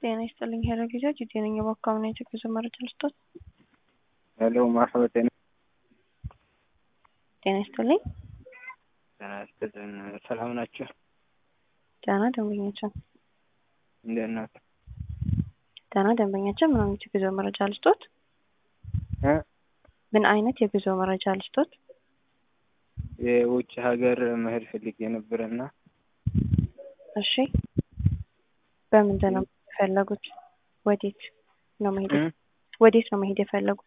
ጤና ይስጥልኝ ሄሎ ጊዜዎች የጤነኛ በአካባቢ ነው የጉዞ መረጃ ልስጦት። ሄሎ ማርሐባ ጤና ጤና ይስጥልኝ። ጤና ይስጥልን። ሰላም ናቸው? ደህና ደንበኛችን እንዴት ናት? ደህና ደንበኛችን ምን አይነት የጉዞ መረጃ ልስጦት? እ ምን አይነት የጉዞ መረጃ ልስጦት? የውጭ ሀገር መሄድ ፈልጌ ነበረና እሺ በምንድን ነው የፈለጉት? ወዴት ነው መሄድ እ ወዴት ነው መሄድ የፈለጉት?